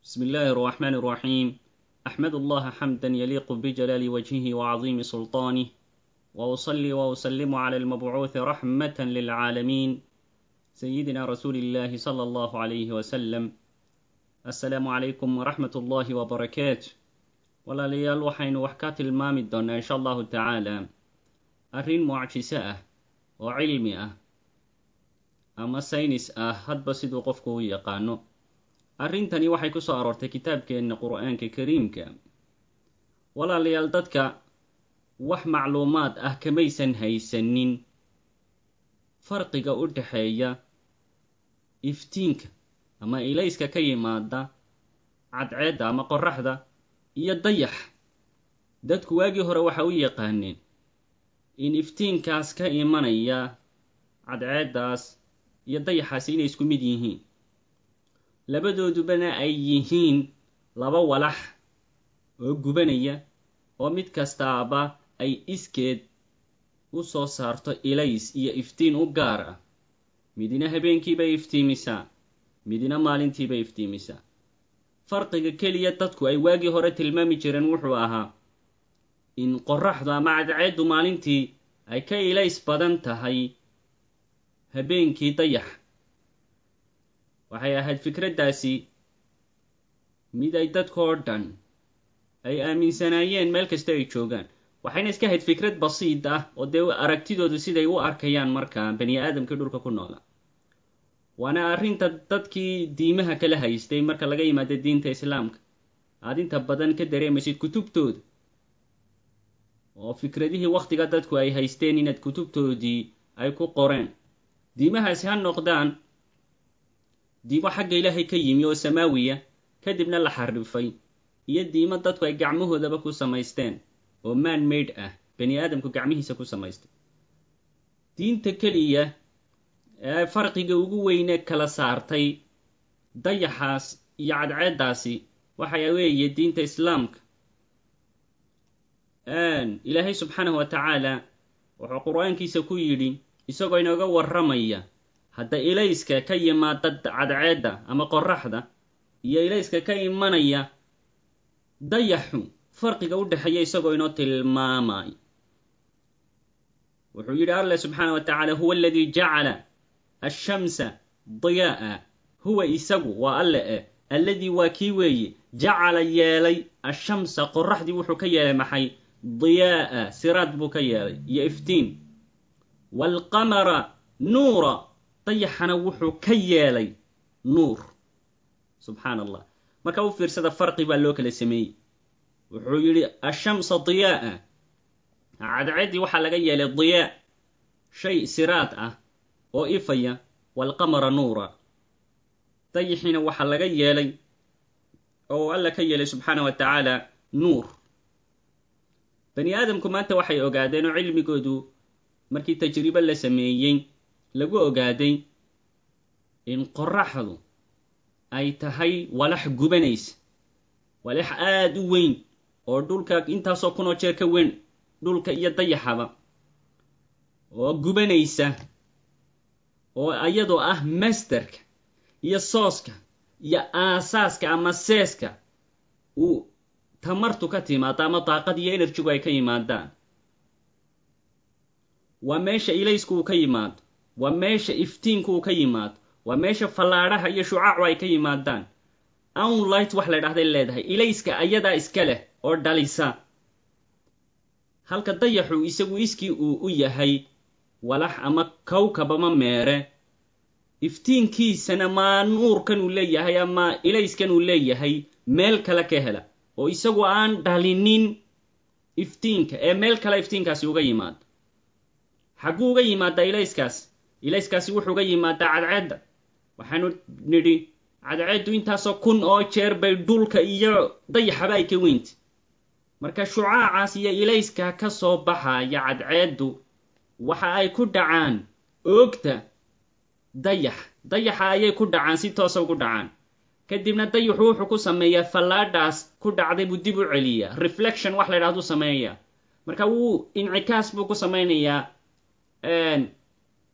بسم الله الرحمن الرحيم أحمد الله حمدا يليق بجلال وجهه وعظيم سلطانه وأصلي وأسلم على المبعوث رحمة للعالمين سيدنا رسول الله صلى الله عليه وسلم السلام عليكم ورحمة الله وبركاته walaalayaal waxaynu wax ka tilmaami doonnaa insha allahu tacaala arrin mucjiso ah oo cilmi ah ama saynis ah hadba siduu qofku u yaqaano arrintani waxay ku soo aroortay kitaabkeenna qur'aanka kariimka walaalayaal dadka wax macluumaad ah kamaysan haysanin farqiga u dhexeeya iftiinka ama ilayska ka yimaada cadceedda ama qoraxda iyo dayax dadku waagii hore waxa u yaqaaneen in iftiinkaas ka imanaya cadceeddaas iyo dayaxaasi inay isku mid yihiin labadoodubana ay yihiin laba walax oo gubanaya oo mid kastaaba ay iskeed u soo saarto ilays iyo iftiin u gaar ah midina habeenkiibay iftiimisaa midina maalintiibay iftiimisaa farqiga keliya dadku ay waagii hore tilmaami jireen wuxuu ahaa in qoraxdu ama cadceeddu maalintii ay ka ilays badan tahay habeenkii dayax waxay ahayd fikraddaasi mid ay dadkoo dhan ay aaminsanaayeen meel kasta ay joogaan waxayna iska ahayd fikrad basiid ah oo dee aragtidoodu siday u arkayaan markaa bani aadamkii dhulka ku noola waana arrinta dadkii diimaha kala haystay marka laga yimaado diinta islaamka aad inta badan ka dareemaysid kutubtooda oo fikradihii wakhtiga dadku ay haysteen inaad kutubtoodii ay ku qoreen diimahaasi ha noqdaan diimo xagga ilaahay ka yimi oo samaawiya kadibna la xarifay iyo diimo dadku ay gacmahoodaba ku samaysteen oo man maid ah bani aadamku gacmihiisa ku samaystay diinta keliya ee farqiga ugu weyne kala saartay dayaxaas iyo cadceeddaasi waxay weeye diinta islaamka ilaahay subxaanahu wa tacaala wuxuu qur-aankiisa ku yidhi isagoo inooga warramaya hadda ilayska ka yimaada cadceedda ama qoraxda iyo ilayska ka imanaya dayaxu farqiga u dhexeeya isagoo inoo tilmaamay wuxuu yidhi allah subxaana wa tacaala huwa aladii jacala ashamsa diyaa'a huwa isagu waa alle eh alladii waa kii weeye jacala yeelay ashamsa qoraxdii wuxuu ka yeelay maxay diyaa'a siraad buu ka yeelay iyo iftiin waalqamara nuura dayaxana wuxuu ka yeelay nuur subxaan allah marka u fiirsada farqi baa loo kala sameeyey wuxuu yidhi ashamsa diyaa'a cadceeddii waxaa laga yeelay diyaa shay siraad ah oo ifaya waalqamara nuura dayixiina waxaa laga yeelay oo alla ka yeelay subxaana wa tacaala nuur bani aadamku maanta waxay ogaadeen oo cilmigoodu markii tajribo la sameeyey lagu ogaaday in qoraxdu ay tahay walax gubanaysa walax aada u weyn oo dhulka intaasoo kunoo jeer ka weyn dhulka iyo dayaxaba oo gubanaysa oo iyadoo ah masterka iyo sooska iyo aasaaska ama seeska uu tamartu ka timaado ama daaqad iyo enerjigu ay ka yimaadaan waa meesha ilaysku uu ka yimaado waa meesha iftiinku uu ka yimaado waa meesha fallaadhaha iyo shucaacu ay ka yimaadaan ownlight wax la dhahday leedahay ilayska ayadaa iska leh oo dhalisa halka dayaxu isagu iskii uu u yahay walax ama kawkab ama meere iftiinkiisana maa nuurkan uu leeyahay ama ilayskan uu leeyahay meel kale ka hela oo isagu aan dhalinin iftiinka ee meel kale iftiinkaasi uga yimaado xagguu uga yimaadaa ilayskaas ilayskaasi wuxuu uga yimaadaa cadceedda waxaanu nidhi cadceeddu intaasoo kun oo jeer bay dhulka iyo dayaxaba ay ka weynta marka shucaacaas iyo ilayska ka soo baxaya cadceeddu waxa ay ku dhacaan oogta dayax dayaxa ayay ku dhacaan si toosa ugu dhacaan kadibna dayaxu wuxuu ku sameeyaa fallaadhaas ku dhacday buu dib u celiyaa reflection wax la ydhahdu sameeya marka wuu incikaas buu ku samaynayaa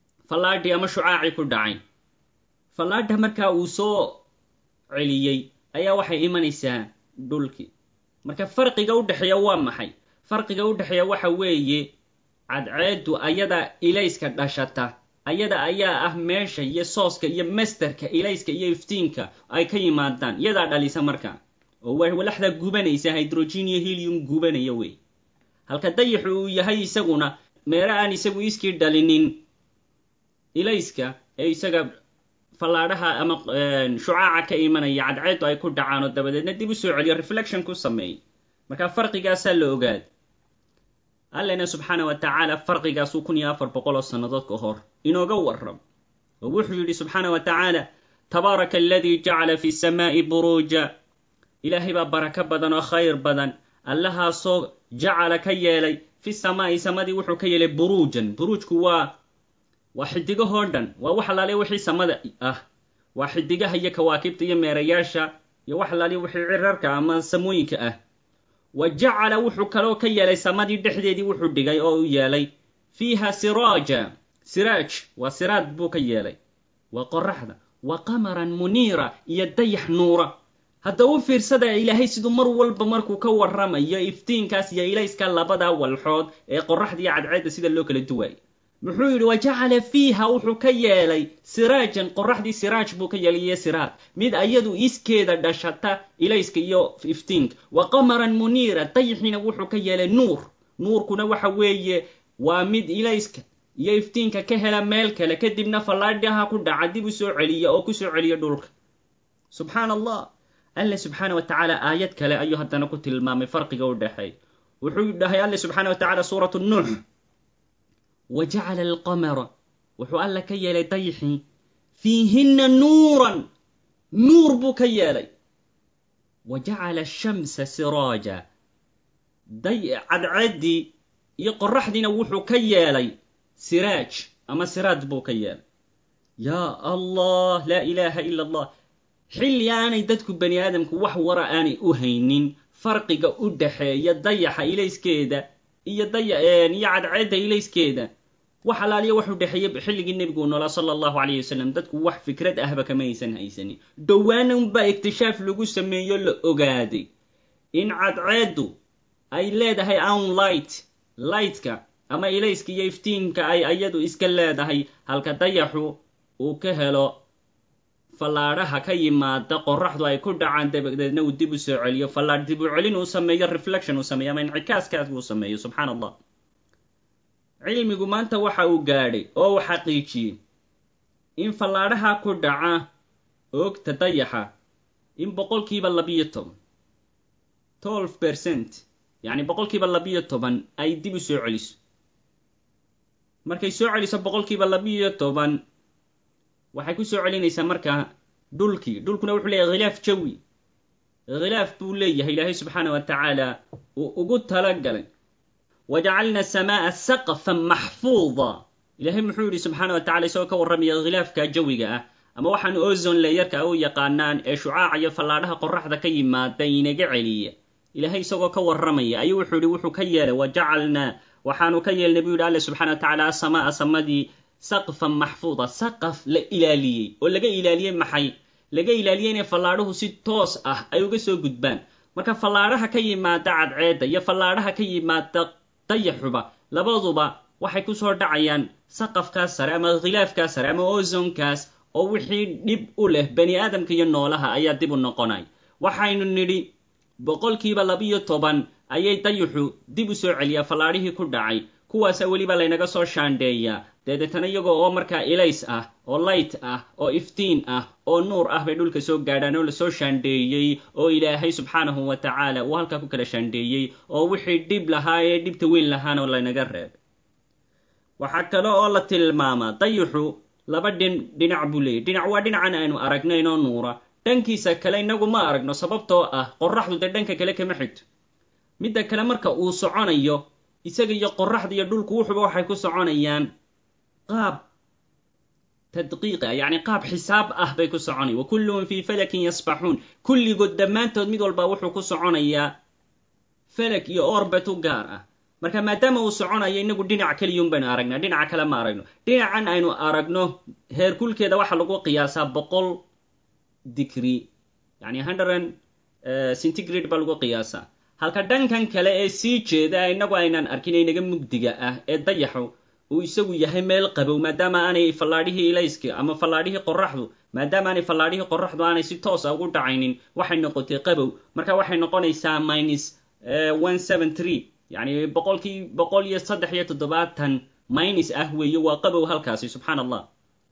fallaadhii ama shucaacii ku dhacay fallaadha markaa uu soo celiyey ayaa waxay imanaysaa dhulkii marka farqiga u dhexeeya waa maxay farqiga u dhexeeya waxa weeye cadceeddu ayada ilayska dhashata ayada ayaa ah meesha iyo sooska iyo masterka ilayska iyo iftiinka ay ka yimaadaan iyadaa dhalisa marka oo walaxda gubanaysa hydrogen iyo helium gubanaya wey halka dayaxu uu yahay isaguna meelo aan isagu iskii dhalinin ilayska ee isaga fallaadhaha ama shucaaca ka imanaya cadceeddu ay ku dhacaan oo dabadeedna dib u soo celiyo reflection ku sameeyay marka farqigaasaa la ogaad allena subxaana wa tacaala farqigaasuu kun iyo afar boqol oo sannadood ka hor inooga warram oo wuxuu yidhi subxaana wa tacaala tabaaraka aladii jacala fi samaa'i buruuja ilaahay baa barako badan oo khayr badan allahaasoo jacala ka yeelay fi samaa'i samadii wuxuu ka yeelay buruujan buruujku waa waa xidigahoo dhan waa wax alaaliya wixii samada ah waa xidigaha iyo kawaakibta iyo meerayaasha iyo wax alaaliya wixii cirarka ama samooyinka ah wa jacala wuxuu kaloo ka yeelay samadii dhexdeedii wuxuu dhigay oo u yeelay fiiha siraaja siraaj waa siraad buu ka yeelay waa qoraxda wa qamaran muniira iyo dayax nuura hadda u fiirsada ilaahay siduu mar walba markuu ka warramayo iftiinkaas iyo ilayska labadaa walxood ee qoraxda iyo cadceedda sida loo kala duwaayay muxuu yidhi wa jacala fiiha wuxuu ka yeelay siraajan qoraxdii siraaj buu ka yeelay iyo siraad mid ayadu iskeeda dhashata ilayska iyo iftiinka wa qamaran muniira dayixiina wuxuu ka yeelay nuur nuurkuna waxa weeye waa mid ilayska iyo iftiinka ka hela meel kale kadibna fallaadhaha ku dhaca dib u soo celiya oo ku soo celiya dhulka subxaan allah alle subxaana wa tacaala aayad kale ayuu haddana ku tilmaamay farqiga u dhexeey wuxuu dhahay alle subxaana wa tacala suuratu nuux wa jacala alqamara wuxuu alla ka yeelay dayixii fiihinna nuuran nuur buu ka yeelay wa jacala ashamsa siraaja cadceeddii iyo qoraxdiina wuxuu ka yeelay siraaj ama siraad buu ka yeelay yaa allah laa ilaaha ila allah xilli aanay dadku bani aadamku wax wara aanay u haynin farqiga u dhaxeeya dayaxa ilayskeeda iyo daya iyo cadceedda ilayskeeda wax alaaliya wax u dhexeeya xilligii nebigu noolaa sala allahu calayh wasalam dadku wax fikrad ahba kama aysan haysanin dhowaana unbaa iktishaaf lagu sameeyo la ogaaday in cadceeddu ay leedahay own light lightka ama ilayska iyo iftiinka ay ayadu iska leedahay halka dayaxu uu ka helo fallaadhaha ka yimaada qoraxdu ay ku dhacaan dabadeedna uu dib u soo celiyo fallaadh dib u celin uu sameeyo reflection uu sameeyo ama incikaaskaas uu sameeyo subxaan allah cilmigu maanta waxa uu gaadhay oo uu xaqiijiyey in fallaadhaha ku dhaca oogta dayaxa in boqolkiiba labiyo toban twelve percent yacni boqolkiiba labiyo toban ay dib u soo celiso markay soo celiso boqolkiiba labiyo toban waxay ku soo celinaysaa markaa dhulkii dhulkuna wuxuu leeyahay khilaaf jawi khilaaf buu leeyahay ilaahay subxaana wa tacaala uu ugu talagalay wajacalna asamaa'a saqfan maxfuuda ilaahay muxuu yidhi subxaana wa tacala isagoo ka warramaya khilaafka jawiga ah ama waxaan ozon leeyarka u yaqaanaan ee shucaaca iyo fallaadhaha qoraxda ka yimaada inaga celiya ilaahay isagoo ka warramaya ayuu wuxuu yidhi wuxuu ka yeelay wajacalnaa waxaanu ka yeelnay buu yidhi alle subxana wa tacala asamaa samadii saqfan maxfuuda saqaf la ilaaliyey oo laga ilaaliyey maxay laga ilaaliyey inay fallaadhuhu si toos ah ay uga soo gudbaan marka fallaadhaha ka yimaada cadceedda iyo fallaadhaha ka yimaada dayaxuba labaduba waxay ku soo dhacayaan saqafkaas sare ama khilaafkaas sare ama ozonkaas oo wixii dhib u leh bani aadamka iyo noolaha ayaa dib u noqonay waxaynu nidhi boqolkiiba labiyo toban ayay dayaxu dib u soo celiyaa fallaadhihii ku dhacay kuwaasa weliba laynaga soo shaandheeyaa dabeetana iyagoo oo markaa ilays ah oo light ah oo iftiin ah oo nuur ah bay dhulka soo gaadhaan oo lasoo shaandheeyey oo ilaahay subxaanahu wa tacaala uu halkaa ku kala shaandheeyey oo wixii dhib lahaa ee dhibta weyn lahaana laynaga reebay waxaa kale oo la tilmaamaa dayaxu laba dhin dhinac buu leeyay dhinac waa dhinacan aynu aragnayn oo nuura dhankiisa kale inagu ma aragno sababtoo ah qoraxdu dee dhanka kale kama xigto midda kale marka uu soconayo isaga iyo qoraxda iyo dhulku wuxuba waxay ku soconayaan qaab tadqiiqa yacni qaab xisaab ah bay ku soconayan wa kulluhum fii falakin yasbaxuun kulligood dhammaantood mid walba wuxuu ku soconayaa falak iyo orbet u gaar ah marka maadaama uu soconayo inagu dhinac keliyun baynu aragnaa dhinaca kale ma aragno dhinacan aynu aragno heerkulkeeda waxaa lagu qiyaasaa boqol digri yani hundred centigrade baa lagu qiyaasaa halka dhankan kale ee sii jeeda inagu aynaan arkin inaga mugdiga ah ee dayaxu uu isagu yahay meel qabow maadaama aanay fallaadhihii ilayska ama fallaadhihii qoraxdu maadaama aanay fallaadhihii qoraxdu aanay si toosa ugu dhacaynin waxay noqotay qabow marka waxay noqonaysaa minus one seven three yani boqolkii boqol iyo saddex iyo toddobaatan minus ah weeye waa qabow halkaasi subxaan allah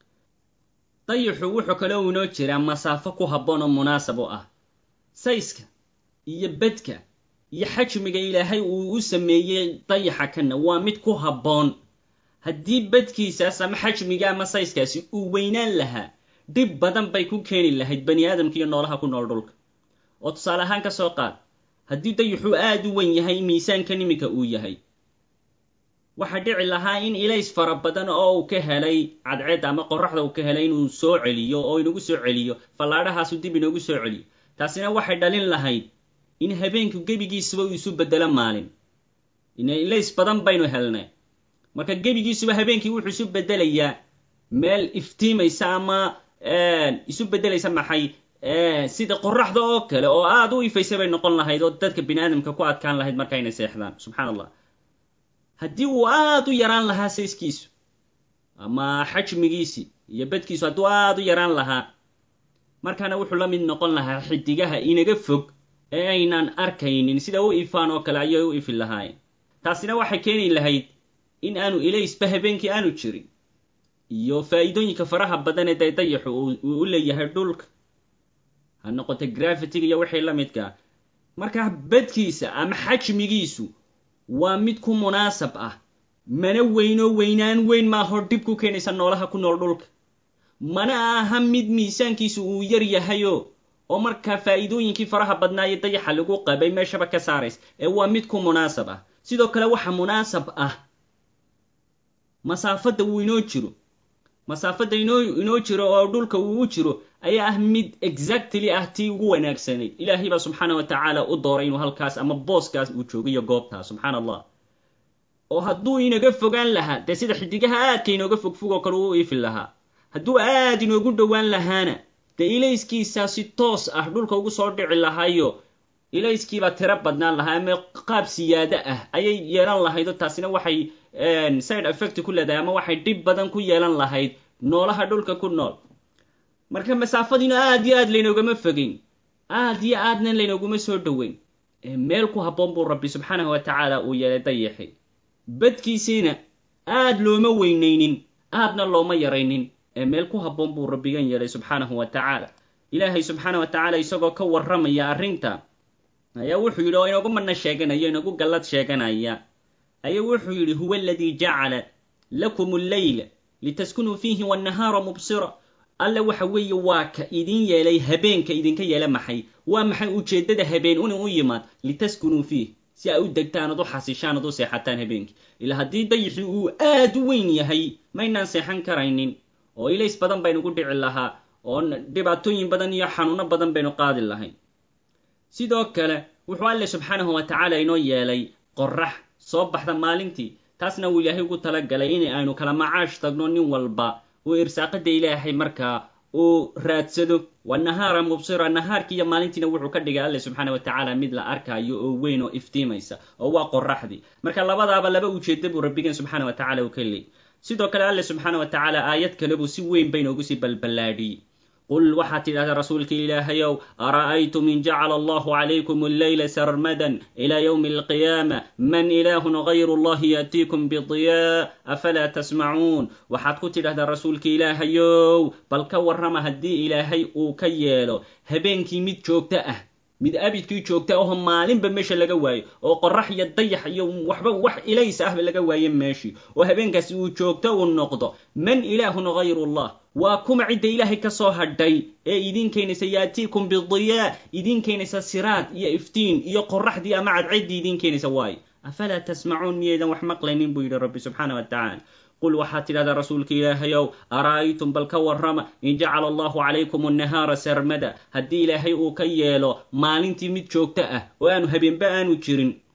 dayaxu wuxuu kaloo inoo jiraa masaafo ku habboon oo munaasab u ah sayska iyo bedka iyo xajmiga ilaahay uu u sameeyey dayaxa kana waa mid ku habboon haddii bedkiisaas ama xajmiga ama sayskaasi uu weynaan lahaa dhib badan bay ku keeni lahayd bani aadamka iyo noolaha ku nool dhulka oo tusaale ahaan ka soo qaad haddii dayaxuu aada u wen yahay miisaankan iminka uu yahay waxaa dhici lahaa in ilays fara badan oo uu ka helay cadceed ama qoraxda uu ka helay inuu soo celiyo oo inagu soo celiyo fallaadhahaasu dib inoogu soo celiyo taasina waxay dhalin lahayd in habeenku gebigiisuba uu isu bedelo maalin ilays badan baynu helnay marka gebigiisuba habeenkii wuxuu isu bedelayaa meel iftiimaysa ama isu beddelaysa maxay sida qoraxda oo kale oo aada u ifaysa bay noqon lahayd oo dadka bini aadamka ku adkaan lahayd markaynay seexdaan subxaan allah haddii uu aada u yaraan lahaa sayskiisu ama xajmigiisi iyo bedkiisu hadduu aada u yaraan lahaa markaana wuxuu la mid noqon lahaa xidigaha inaga fog ee aynaan arkaynin sida u ifaan oo kale ayay u ifi lahaayeen taasina waxay keeni lahayd in aanu ilaysba habeenkii aanu jirin iyo faa'iidooyinka faraha badan ee day dayaxu uu u leeyahay dhulka ha noqoto grafitiga iyo wixii la midkaa markaa bedkiisa ama xajmigiisu waa mid ku munaasab ah mana weynoo weynaan weyn maahoo dhib ku keenaysa noolaha ku nool dhulka mana aha mid miisaankiisu uu yar yahayo oo markaa faa'iidooyinkii faraha badnaayo dayaxa lagu qabay meeshaba ka saarays ee waa mid ku munaasab ah sidoo kale waxa munaasab ah masaafadda uu inoo jiro masaafadda inoo inoo jiro oo dhulka uu u jiro ayaa ah mid exactly ah tii ugu wanaagsanayd ilaahay baa subxaana wa tacaala u dooray inuu halkaas ama booskaas uu joogayo goobtaas subxaan allah oo hadduu inaga fogaan lahaa dee sida xidigaha aadka inooga fogfog oo kale uu ifi lahaa hadduu aad inoogu dhowaan lahaana dee ilayskiisaa si toos ah dhulka ugu soo dhici lahaayo ilayskiibaa tiro badnaan lahaa ama qaab siyaado ah ayay yeelan lahaydoo taasina waxay side effect ku leedahay ama waxay dhib badan ku yeelan lahayd noolaha dhulka ku nool marka masaafadiina aad iyo aad laynoogama fogeyn aad iyo aadna laynooguma soo dhoweyn meel ku habboon buu rabbi subxaanahu wa tacaala uu yeelay dayaxi badkiisiina aad looma weynaynin aadna looma yaraynin ee meel ku habboon buu rabbigan yeelay subxaanahu wa tacaala ilaahay subxaana wa tacaala isagoo ka warramaya arrinta ayaa wuxuu yidhi oo inagu madna sheeganaya inagu gallad sheeganaya ayaa wuxuu yidhi huwa aladii jacala lakum alleyla litaskunuu fiihi wannahaara mubsira alle waxa weeye waa ka idin yeelay habeenka idinka yeela maxay waa maxay ujeeddada habeen inu u yimaad litaskunuu fiih si ay u degtaan ad u xasishaan ad u seexataan habeenkii ilaa haddii dayixii uu aad u weyn yahay maynaan seexan karaynin oo ilays badan baynu ku dhici lahaa oo dhibaatooyin badan iyo xanuuno badan baynu qaadi lahayn sidoo kale wuxuu alle subxaanahu wa tacaala inoo yeelay qorax soo baxda maalintii taasna uu ilaahay ugu talagalay in aynu kala macaash tagno nin walba uu irsaaqada ilaahay markaa uu raadsado wa nahaara mubsira nahaarkii iyo maalintiina wuxuu ka dhigay alle subxaana wa tacaala mid la arkaayo oo weyn oo iftiimaysa oo waa qoraxdii marka labadaaba laba ujeeda buu rabbigan subxaana wa tacala uu ka leeyay sidoo kale alle subxaana wa tacaala aayad kale buu si weyn bay noogu sii balballaadhiyey qul waxaad tidhahdaa rasuulka ilaahayow ara'aytum in jacala allahu calaykum alleyla sarmadan ilaa yowmi alqiyaama man ilaahun gayru allahi yaatiikum bidiyaa afalaa tasmacuun waxaad ku tidhahdaa rasuulka ilaahayow bal ka warrama haddii ilaahay uu ka yeelo habeenkii mid joogto ah mid abidkii joogta aho maalinba meesha laga waayo oo qorax iyo dayax iyo waxba wax ilays ahba laga waaye meeshii oo habeenkaasi uu joogto uu noqdo man ilaahun gayru allah waa kuma cidda ilaahay ka soo hadhay ee idiin keenaysa yaatiikum bidiyaa idiin keenaysa siraad iyo iftiin iyo qoraxdii ama cadceddii idiin keenaysa waayo afalaa tasmacuun miyaydan wax maqlaynin buu yidhi rabbi subxaana wa tacaala qul waxaad tidhahdaa rasuulka ilaahayow ara'aytum bal ka warrama in jacala allahu calaykum annahaara sarmada haddii ilaahay uu ka yeelo maalintii mid joogto ah oo aanu habeenba aanu jirin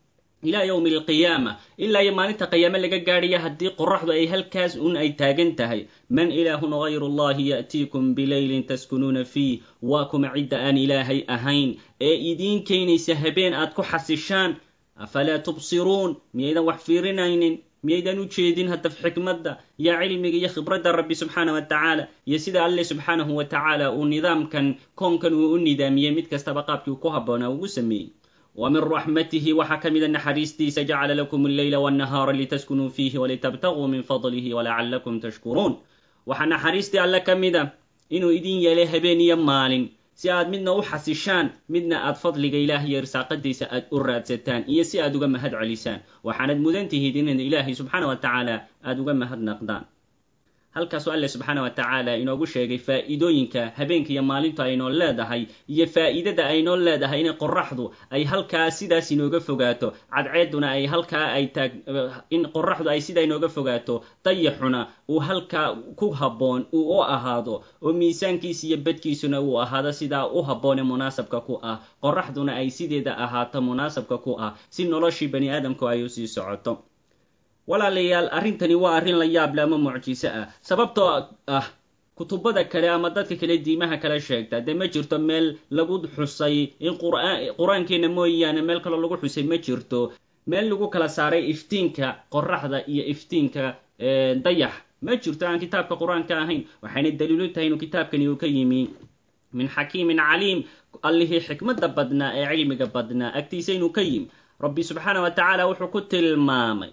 ilaa yowmi alqiyaama ilaa iyo maalinta qiyaame laga gaadhaya haddii qoraxdu ay halkaas un ay taagan tahay man ilaahun hayru allahi ya'tiikum bileylin taskunuuna fiih waa kuma cidda aan ilaahay ahayn ee idiin keenaysa habeen aad ku xasishaan afalaa tubsiruun miyaydan wax fiirinaynin miyaydan u jeedin haddaf xikmadda iyo cilmiga iyo khibradda rabbi subxaana wa tacaala iyo sida alle subxaanahu wa tacaala uu nidaamkan koonkan uu u nidaamiyey mid kastaba qaabkii uu ku habboonaa ugu sameeyey wa min raxmatihi waxaa ka mida naxariistiisa jacala lakum alleyla walnahaara litaskunuu fiihi walitabtaguu min fadlihi walacallakum tashkuruun waxaa naxariistii alle ka mida inuu idin yeelay habeen iyo maalin si aad midna u xasishaan midna aad fadliga ilaah iyo irsaaqadiisa aad u raadsataan iyo si aad uga mahad celisaan waxaanad mudan tihiid inaad ilaahay subxaana wa tacaala aada uga mahadnaqdaan halkaasuu alle subxaana wa tacaala inoogu sheegay faa'iidooyinka habeenka iyo maalintu aynoo leedahay iyo faa'iidada aynoo leedahay inay qoraxdu ay halkaa sidaas inooga fogaato cadceeduna ay halkaa ay taag in qoraxdu ay sidaa inooga fogaato dayaxuna uu halkaa ku habboon uu u ahaado oo miisaankiisa iyo badkiisuna uu ahaado sidaa u habboon ee munaasabka ku ah qoraxduna ay sideeda ahaato munaasabka ku ah si noloshii bani aadamku ay usii socoto walaalayaal arrintani waa arrin la yaable ama mucjiso ah sababtoo ah kutubada kale ama dadka kale diimaha kale sheegta dee ma jirto meel lagu xusay in qur-aankeena mooyaane meel kaloo lagu xusay ma jirto meel lagu kala saaray iftiinka qoraxda iyo iftiinka dayax ma jirto aan kitaabka qur-aanka ahayn waxayna daliilu tahay inuu kitaabkani uu ka yimi min xakiimin caliim allihii xikmadda badnaa ee cilmiga badnaa agtiisa inuu ka yimi rabbi subxaana wa tacaala wuxuu ku tilmaamay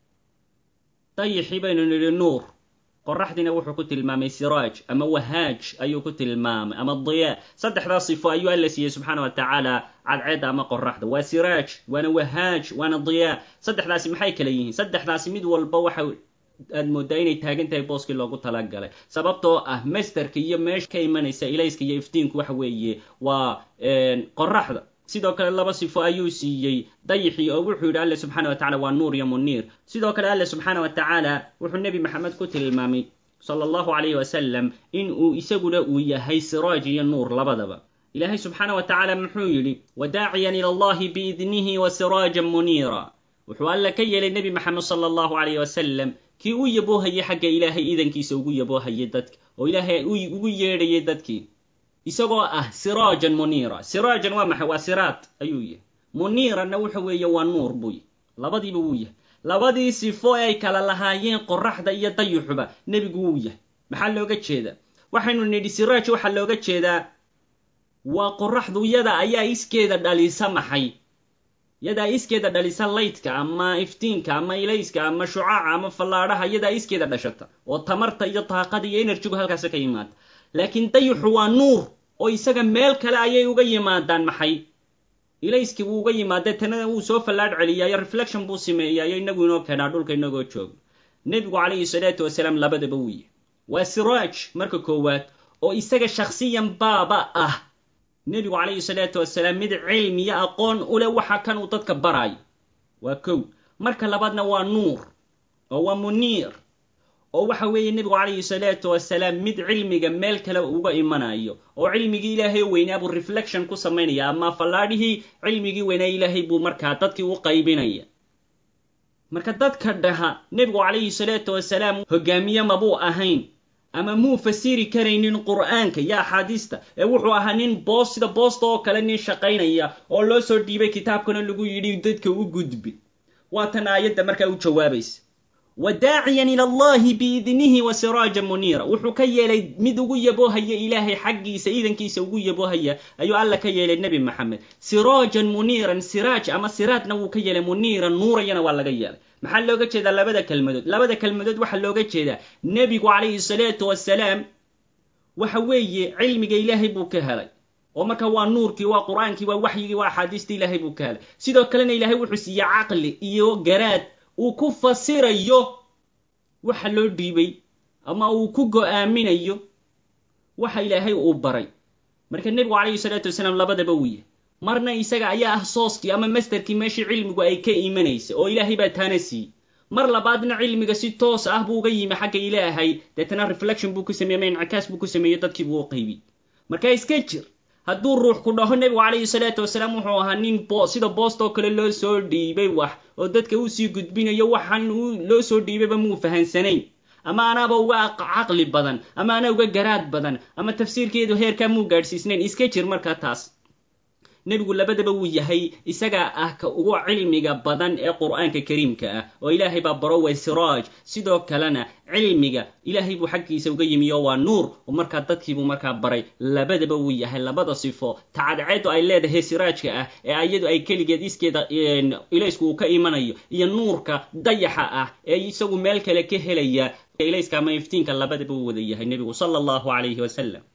dayixii baynu nidhi nuur qoraxdiina wuxuu ku tilmaamay siraaj ama wahaaj ayuu ku tilmaamay ama diyaa saddexdaa sifo ayuu alla siiyey subxaana wa tacaala cadceedda ama qoraxda waa siraaj waana wahaaj waana diyaa saddexdaasi maxay kala yihiin saddexdaasi mid walba waxa aad moodaa inay taagan tahay booskii loogu talagalay sababtoo ah masterka iyo meesha ka imanaysa ilayska iyo iftiinku waxa weeye waa qoraxda sidoo kale laba sifo ayuu siiyey dayixii oo wuxuu yidhi alle subxaana wa tacala waa nuur iyo muniir sidoo kale alle subxaana wa tacaala wuxuu nebi maxamed ku tilmaamay sala allahu calayhi wasalam in uu isaguna uu yahay siraaj iyo nuur labadaba ilaahay subxaana wa tacaala muxuu yidhi wadaaciyan ila allahi biidnihi wa siraajan muniira wuxuu alle ka yeelay nebi maxamed sala allahu calayhi wasalam kii u yaboohayay xagga ilaahay iidankiisa ugu yaboohayay dadka oo ilaahay ugu yeedhayay dadkii isagoo ah siraajan muniira siraajan waa maxay waa siraad ayuu yahay muniiranna wuxa weeye waa nuur buu yahy labadiiba wuu yahay labadii sifo ee ay kala lahaayeen qoraxda iyo dayuxuba nebigu wuu yahay maxaa looga jeedaa waxaynu nidhi siraaj waxaa looga jeedaa waa qoraxdu yada ayaa iskeeda dhalisa maxay yadaa iskeeda dhalisa laydka ama iftiinka ama ilayska ama shucaaca ama fallaadhaha yadaa iskeeda dhashata oo tamarta iyo taaqada iyo enerjigu halkaasi ka yimaada laakiin dayuxu waa nuur oo isaga meel kale ayay uga yimaadaan maxay ilayskii buu uga yimaadee tanada wuu soo fallaadh celiyaayo reflection buu sameeyaayo inagu inoo keenaa dhulka inagoo joogo nebigu calayhi salaatu wasalaam labadaba wuu yahay waa siraaj marka koowaad oo isaga shakhsiyan baaba ah nebigu calayhi salaatu wasalaam mid cilmiyo aqoon u leh waxa kan uu dadka baraayo waa kow marka labaadna waa nuur oo waa muniir oo waxa weeye nebigu calayhi salaatu wasalaam mid cilmiga meel kale uga imanayo oo cilmigii ilaahay weynaa buu reflection ku samaynaya ama fallaadhihii cilmigii weynaa ilaahay buu markaa dadkii u qaybinaya marka dadka dhaha nebigu calayhi salaatu wasalaam hogaamiye mabuu ahayn ama muu fasiri karaynin qur'aanka iyo axaadiista ee wuxuu ahaa nin boos sida boosta oo kale nin shaqaynaya oo loo soo dhiibay kitaabkana lagu yidhi dadka u gudbi waatan aayadda markaa u jawaabaysa wadaaciyan ila allahi biidnihi wa siraajan muniira wuxuu ka yeelay mid ugu yaboohaya ilaahay xaggiisa iidankiisa ugu yaboohaya ayuu alla ka yeelay nebi maxamed siraajan muniiran siraaj ama siraadna wuu ka yeelay muniiran nuurayana waa laga yeelay maxaa looga jeedaa labada kelmadood labada kelmadood waxaa looga jeedaa nebigu calayhi salaatu wasalaam waxa weeye cilmiga ilaahay buu ka helay oo marka waa nuurkii waa qur-aankii waa waxyigii waa axaadiistii ilaahay buu ka helay sidoo kalena ilaahay wuxuu siiyey caqli iyo garaad uu ku fasirayo waxa loo dhiibay ama uu ku go-aaminayo waxa ilaahay uu baray marka nebigu calayhi salaatu wasalaam labadaba wuu yahay marna isaga ayaa ah sooskii ama masterkii meeshii cilmigu ay ka imanaysa oo ilaahay baa taana siiyey mar labaadna cilmiga si toos ah buu uga yimi xagga ilaahay deetana reflection buu ku sameeyey ama incikaas buu ku sameeyey dadkii buu u qaybiyey marka iska jir hadduu ruux ku dhaho nebigu calayhi salaatu wasalaam wuxuu ahaa nin sida boostoo kale loo soo dhiibay wax oo dadka usii gudbinayo waxaan loo soo dhiibayba muu fahansanayn ama anaaba uga caqli badan ama anaa uga garaad badan ama tafsiirkeedu heerkaa muu gaadhsiisnayn iska jir markaa taas nebigu labadaba wuu yahay isagaa ah ka ugu cilmiga badan ee qur'aanka kariimka ah oo ilaahay baa baro way siraaj sidoo kalena cilmiga ilaahay buu xaggiisa uga yimi oo waa nuur oo markaa dadkiibuu markaa baray labadaba wuu yahay labada sifo tacadceedu ay leedahay siraajka ah ee iyadu ay keligeed iskeeda ilaysku uu ka imanayo iyo nuurka dayaxa ah ee isagu meel kale ka helaya ilayska ama iftiinka labadaba uu wada yahay nebigu sala allahu calayhi wasalam